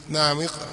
naam iqra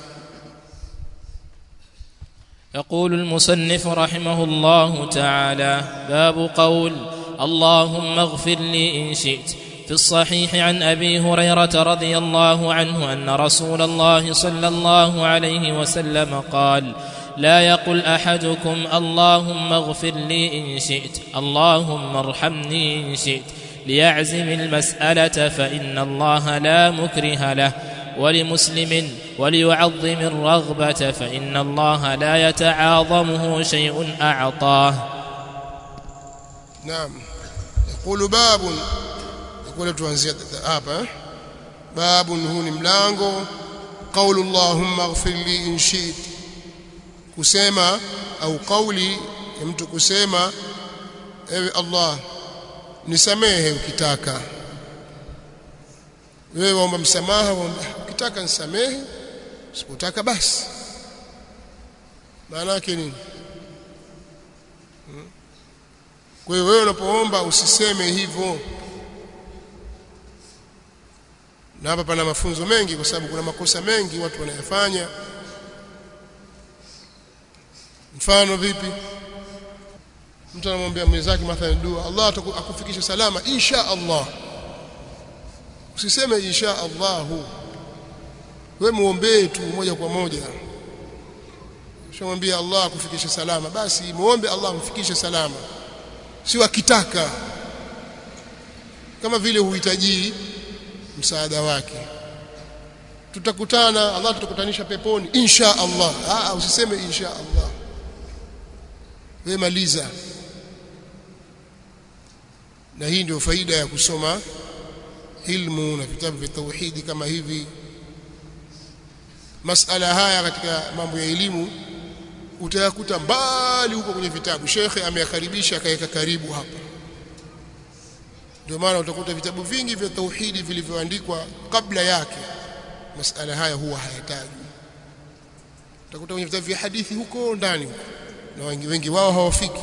يقول المصنف رحمه الله تعالى باب قول اللهم اغفر لي ان شئت في الصحيح عن ابي هريره رضي الله عنه ان رسول الله صلى الله عليه وسلم قال لا يقل احدكم اللهم اغفر لي ان شئت اللهم ارحمني ان شئت ليعزم المساله فان الله لا مكره له ولمسلم وليعظم الرغبه فان الله لا يتعاظمه شيء اعطاه نعم يقول باب يقول tuanzia hapa باب huu ni mlango قول اللهم اغفر لي ان شئت kusema au kauli ya mtu kusema ewe Allah nisamehe ukitaka wewe waomba msamaha waomba ukitaka nisamehe usipotaka basi maana yake nini kwa hiyo wewe unapoomba usiseme hivyo na hapa pana mafunzo mengi kwa sababu kuna makosa mengi watu wanayafanya mfano vipi mtu anamwambia mwenzake mathalan dua Allah akufikishe salama insha Allah usiseme insha Allah wewe muombee tu moja kwa moja shamwambia Allah akufikishe salama basi muombe Allah amfikishe salama sio akitaka kama vile huhitaji msaada wake tutakutana Allah tutakutanisha peponi insha Allah ah usiseme insha Allah wewe maliza na hii ndio faida ya kusoma ilmu na vitabu vya tauhidi kama hivi masala haya katika mambo ya elimu utayakuta mbali huko kwenye vitabu shekhe ameyakaribisha akaweka karibu hapa ndio maana utakuta vitabu vingi vya tauhidi vilivyoandikwa kabla yake masala haya huwa hayatajwi utakuta kwenye vitabu vya hadithi huko ndani huko na wengi, wengi wao hawafiki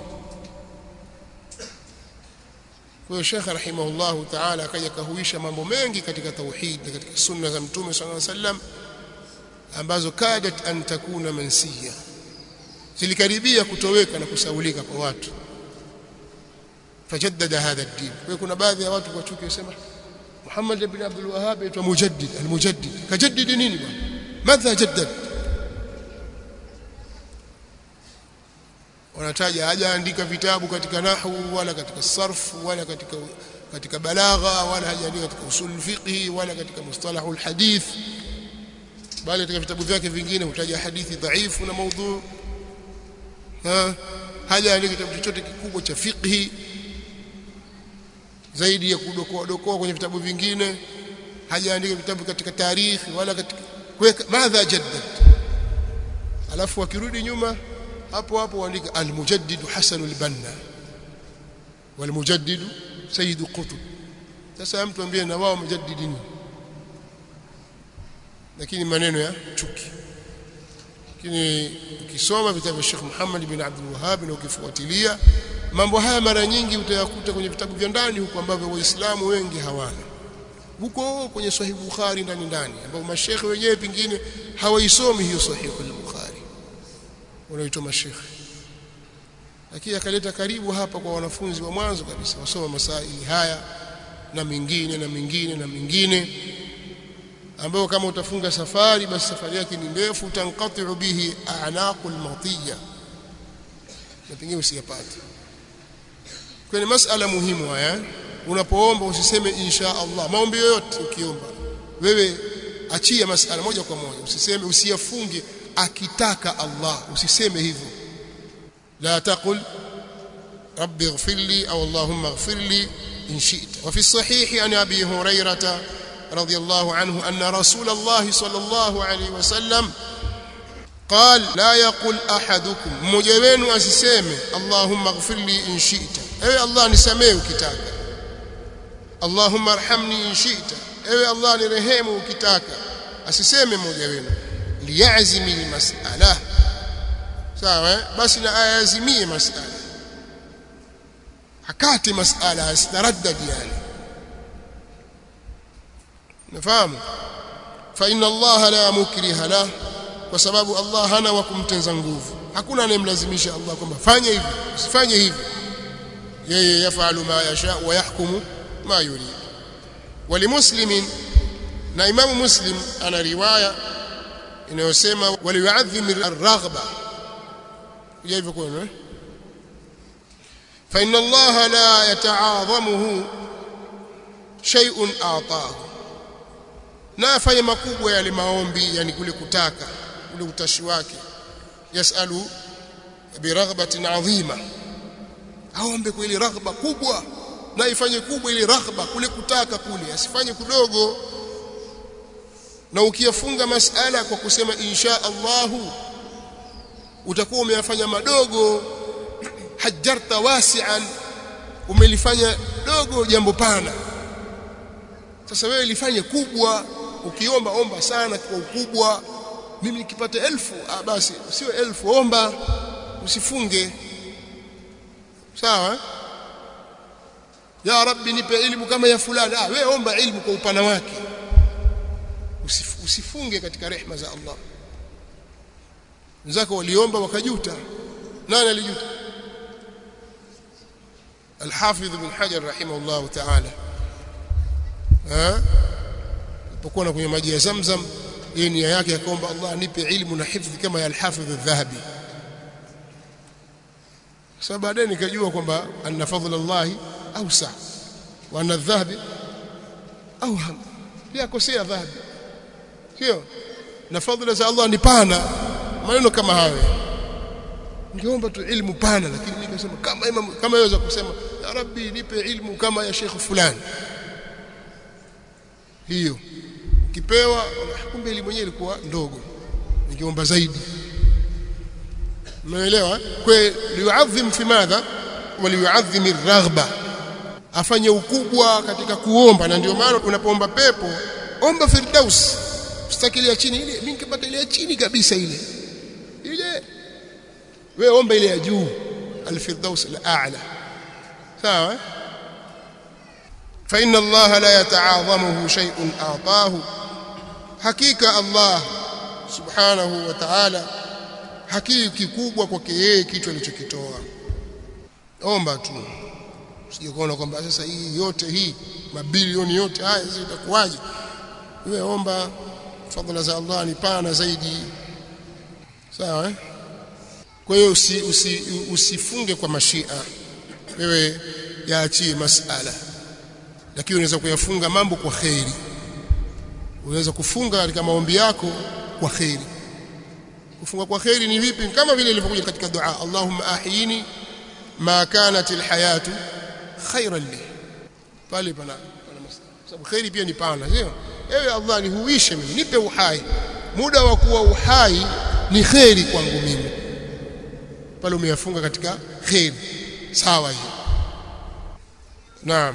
kwa hiyo Sheikh rahimahullahu ta'ala akaja kahuisha mambo mengi katika tauhid na katika sunna za mtume sallallahu alaihi wasallam ambazo kadat an takuna mansiya zilikaribia kutoweka na kusaulika kwa watu fajaddada hadha ad-din kwa kuna baadhi ya watu kwa chuki wasema Muhammad ibn Abdul Wahhab aitwa mujaddid al-mujaddid kajaddid nini bwana madha jaddad wanataja hajaandika vitabu katika nahwu wala katika sarfu wala katika katika balagha wala hajaandika katika usul fiqhi wala katika mustalahul hadith bali katika vitabu vyake vingine hutaja hadithi dhaifu na maudhu ha hajaandika kitabu chochote kikubwa cha fiqhi zaidi ya kudokoa dokoa kwenye vitabu vingine hajaandika vitabu katika tarikhi wala katika kuweka madha jaddad alafu akirudi nyuma hapo hapo waandika al-mujaddid Hasan al-Banna wal-mujaddid Sayyid Qutb sasa mtu ambie na wao mujaddidini lakini maneno ya chuki lakini ukisoma vitabu vya Sheikh Muhammad bin Abdul Wahhab na ukifuatilia mambo haya mara nyingi utayakuta kwenye vitabu vya ndani huko ambavyo waislamu wengi hawana huko kwenye Sahih Bukhari ndani ndani ambapo mashekhe wenyewe pingine hawaisomi hiyo Sahih al-Bukhari wanaoitwa mashekhe lakini akaleta karibu hapa kwa wanafunzi wa mwanzo kabisa wasoma masaili haya na mingine na mingine na mingine ambayo kama utafunga safari basi safari yake ni ndefu tanqati'u bihi a'naqul matiya na pengine usiyapate kwenye masala muhimu haya unapoomba usiseme insha Allah maombi yoyote ukiomba wewe achia masala moja kwa moja usiseme usiyafunge akitaka Allah usiseme hivyo la taqul rabbi ighfir li au allahumma ighfir li in shi'ta wa fi sahih an abi hurairah رضي الله عنه أن رسول الله صلى الله عليه وسلم قال لا يقول أحدكم مجوين أسسامي اللهم اغفر لي إن شئت أي الله نسميه كتاك اللهم ارحمني إن شئت أي الله نرهمه كتاك أسسامي مجوين ليعزم المسألة sawa basi na ayazimie masala hakati masala asitaraddad yani nafahamu fa inna Allah la mukriha la kwa sababu Allah hana wa kumtenza nguvu hakuna anayemlazimisha Allah kwamba fanya hivi usifanye hivi yeye yafalu ma yasha wa yahkumu ma yurid walimuslimin na imamu muslim ana riwaya inayosema waliyuadhim ar-raghba hivyo kwenu eh fa inna Allah la yata'adhamuhu shay'un a'tahu na afanye makubwa yale maombi yani kule kutaka ule utashi wake yasalu biraghbatin adhima aombe kwa ile raghba kubwa na ifanye kubwa ile raghba kule kutaka kule asifanye kudogo na ukiyafunga masala kwa kusema insha Allahu utakuwa umeyafanya madogo hajjarta wasi'an umelifanya dogo jambo pana sasa wewe lifanye kubwa ukiomba omba sana kwa ukubwa mimi nikipata elfu ah basi sio elfu omba usifunge sawa eh? ya rabbi nipe ilmu kama ya fulani ah wewe omba ilmu kwa upana wake Usif, usifunge katika rehma za Allah wenzako waliomba wakajuta nani alijuta الحافظ بن حجر رحمه الله تعالى ها alipokuwa na kwenye maji ya Zamzam yeye nia yake akaomba Allah nipe ilmu na hifdhi kama ya al-Hafidh al-Dhahabi sasa baadaye nikajua kwamba anna fadhla Allah awsa wa anna adh-dhahabi awham pia kosea dhahabi sio na fadhila za Allah ni pana maneno kama hayo ningeomba tu ilmu pana lakini mimi nikasema kama imam kama yaweza kusema ya rabbi nipe ilmu kama ya sheikh fulani hiyo ukipewa kumbe elimu yenyewe ilikuwa ndogo ningeomba zaidi umeelewa kwa liyuadhim fi madha waliyuadhim ar-raghba afanye ukubwa katika kuomba na ndio maana unapoomba pepo omba firdaus usitakilia chini ile mimi nikipata ile ya chini kabisa ile ile wewe omba ile ya juu al-firdaus al-a'la sawa eh? فإن الله لا يتعاظمه شيء أعطاه حقيقة الله سبحانه وتعالى hakiki kikubwa kwake yeye kitu alichokitoa omba tu usije kuona kwamba sasa hii yote hii mabilioni yote haya sasa itakuwaje wewe omba fadhila za Allah ni pana zaidi sawa eh kwa hiyo usi, usi, usifunge kwa mashia wewe yaachie masala lakini unaweza kuyafunga mambo kwa khairi unaweza kufunga katika maombi yako kwa khairi kufunga kwa khairi ni vipi kama vile ilivyokuja katika dua Allahumma ahyini ma kanat alhayatu khairan li pale pana sababu khairi pia ni pana sio ewe Allah nihuishe mimi nipe uhai muda wa kuwa uhai ni khairi kwangu mimi pale umeyafunga katika khairi sawa hiyo naam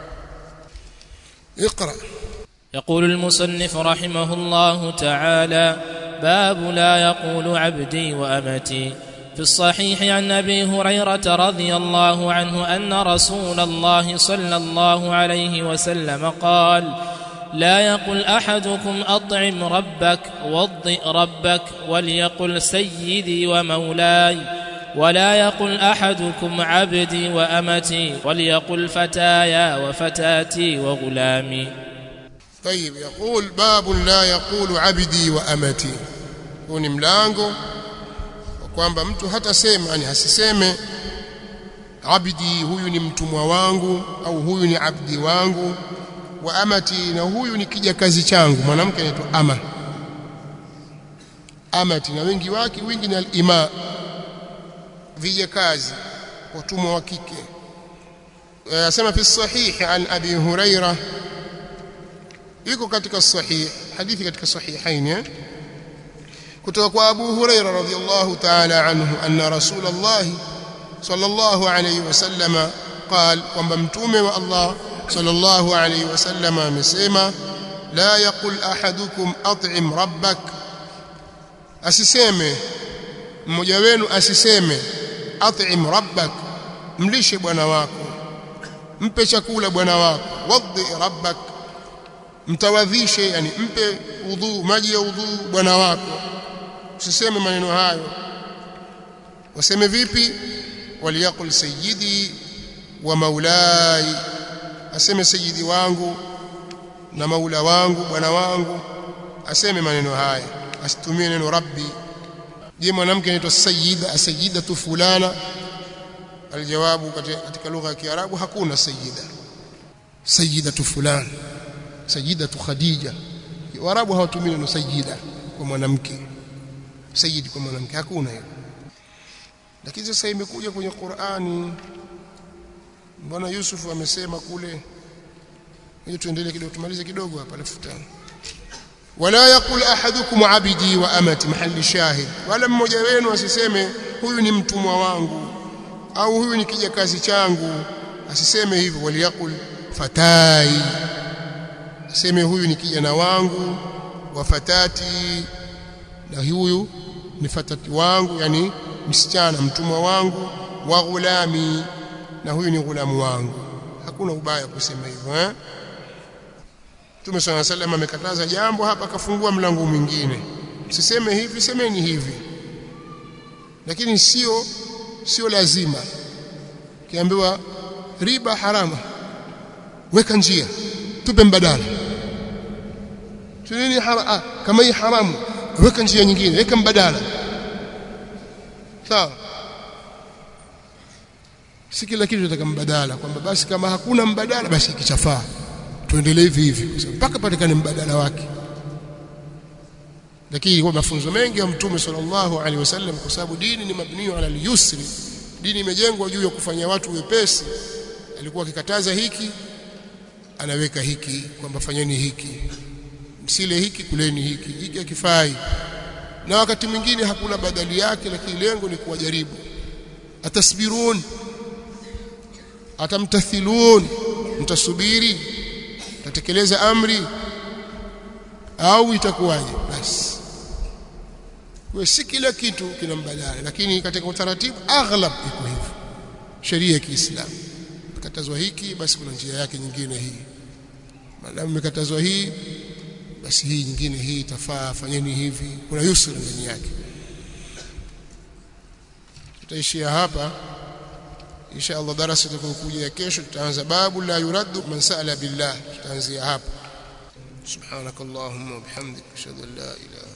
اقرأ يقول المصنف رحمه الله تعالى باب لا يقول عبدي وامتي في الصحيح عن ابي هريره رضي الله عنه ان رسول الله صلى الله عليه وسلم قال لا يقل احدكم اطعم ربك وضئ ربك وليقل سيدي ومولاي ولا يقل احدكم عبدي وامتي وليقل فتايا وفتاتي وغلامي طيب يقول باب لا يقول عبدي وامتي huu ni mlango kwamba mtu hatasema yani hasiseme abdi huyu ni mtumwa wangu au huyu ni abdi wangu wa amati na huyu ni kijakazi changu mwanamke anaitwa ama amati na wengi wake wingi ni al-ima vijakazi watumwa wa kike yasema fi sahih an abi huraira iko katika sahih hadithi katika sahihain eh kutoka kwa Abu Huraira radhiyallahu ta'ala anhu anna Rasulullah sallallahu alayhi wasallam قال kwamba mtume wa Allah sallallahu alayhi wasallam amesema la yaqul ahadukum at'im rabbak asiseme mmoja wenu asiseme at'im rabbak mlishe bwana wako mpe chakula bwana wako wadhi rabbak mtawadhishe yani mpe udhu maji ya udhu bwana wako usiseme maneno hayo waseme vipi waliyaqul sayyidi wa maulai aseme sayyidi wangu na maula wangu bwana wangu aseme maneno haya asitumie neno rabbi je mwanamke anaitwa sayyida sayyidatu fulana aljawabu katika lugha ya kiarabu hakuna sayyida sayyidatu fulana sayyidatu khadija warabu hawatumii neno sayyida kwa mwanamke sayyid kwa mwanamke hakuna hiyo lakini sasa imekuja kwenye Qur'ani bwana Yusuf amesema kule hiyo tuendelee kidogo tumalize kidogo hapa alafu tano wala yaqul ahadukum abidi wa amati mahali shahid wala mmoja wenu asiseme huyu ni mtumwa wangu au huyu ni kijakazi changu asiseme hivyo waliyaqul fatai aseme huyu ni kijana wangu wa fatati na huyu ni fatati wangu yani msichana mtumwa wangu wa ghulami na huyu ni ghulamu wangu hakuna ubaya kusema hivyo eh Mtume swalla sallam amekataza jambo hapa akafungua mlango mwingine msiseme hivi semeni hivi lakini sio sio lazima kiambiwa riba harama weka njia tupe mbadala tunini ah, kama hii haramu weka njia nyingine weka mbadala sawa si kila kitu tunataka mbadala kwamba basi kama hakuna mbadala basi kichafaa tuendelee hivi hivi mpaka patikane mbadala wake lakini kwa mafunzo mengi ya mtume sallallahu alaihi wasallam kwa sababu dini ni mabniyo ala al-yusri dini imejengwa juu ya kufanya watu wepesi alikuwa akikataza hiki anaweka hiki kwamba fanyeni hiki msile hiki kuleni hiki hiki hakifai na wakati mwingine hakuna badali yake lakini lengo ni kuwajaribu atasbirun atamtathilun mtasubiri tatekeleza amri au itakuwaje basi kwa si kila kitu kina mbadala lakini katika utaratibu aghlab iko hivyo sheria ya Kiislamu katazwa hiki basi kuna njia yake nyingine hii maadamu imekatazwa hii basi hii nyingine hii itafaa fanyeni hivi kuna yusra ndani yake tutaishia hapa insha Allah darasa itakayokuja ya kesho tutaanza babu la yuraddu man sa'ala billah tutaanzia hapa subhanakallahumma wa bihamdika ashhadu an la ilaha